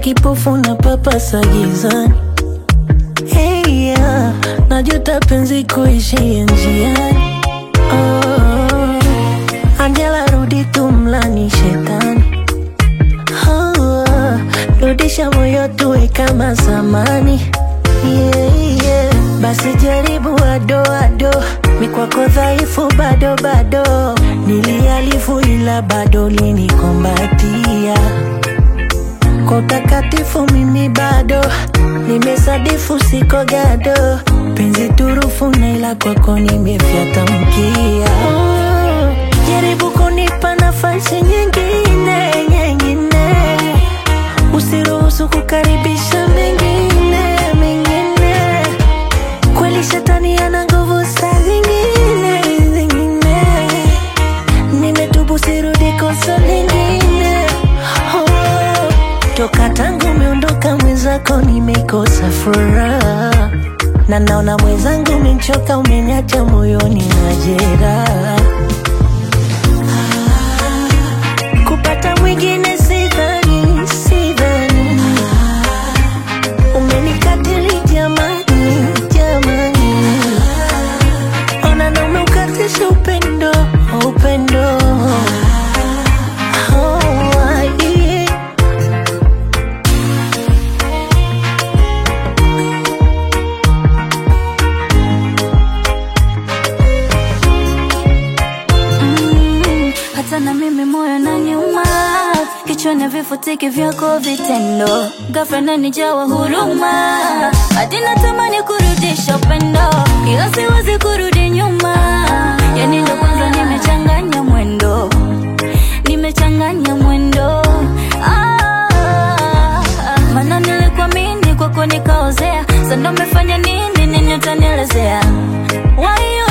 kipofu na papasa gizani hey, yeah. najuta penzi kuishia njiani oh, Angela rudi tumlani shetani oh, rudisha moyo tuwe kama zamani yeah, yeah. Basi jaribu adoado mikwako dhaifu bado bado nilialifu ila bado linikombatia kwa utakatifu mimi bado nimesadifu siko gado penzi turufu na ila kwako nimefyata mkia oh, jaribu kunipa nafasi nyingine nyingine usiruhusu kukaribisha mengine mengine kweli shetani ana nguvu saa zingine zingine nimetubu sirudi kosa lingine oh, toka tangu umeondoka mwenzako nimekosa furaha na naona mwenzangu umenchoka umeniacha moyoni na jeraha kupata mwingine sidhani sidhani umenikatili jamani jamani ona na umeukatisha upendo upendo Oh, yeah. Mm, hata na mimi moyo na nyuma kichwani vifutiki vyako vitendo ghafla nanijawa huruma hadi natamani kurudisha upendo ila siwezi kurudi nyuma yani ndo kwanza nimechanganya mwendo nimechanganya mwendo ah, mana nilikuamini kwako nikaozea sando mefanya nini nini utanielezea Why you